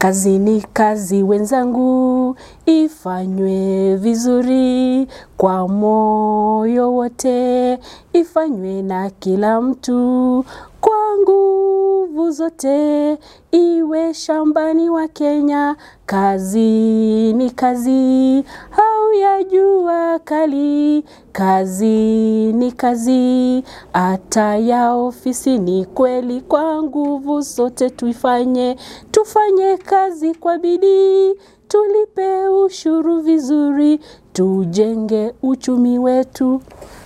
Kazi ni kazi wenzangu, ifanywe vizuri kwa moyo wote, ifanywe na kila mtu kwa nguvu zote, iwe shambani wa Kenya. Kazi ni kazi, hauya jua kali. Kazi ni kazi, hata ya ofisi ni kweli. Kwa nguvu zote tuifanye, tufanye kazi kwa bidii, tulipe ushuru vizuri, tujenge uchumi wetu.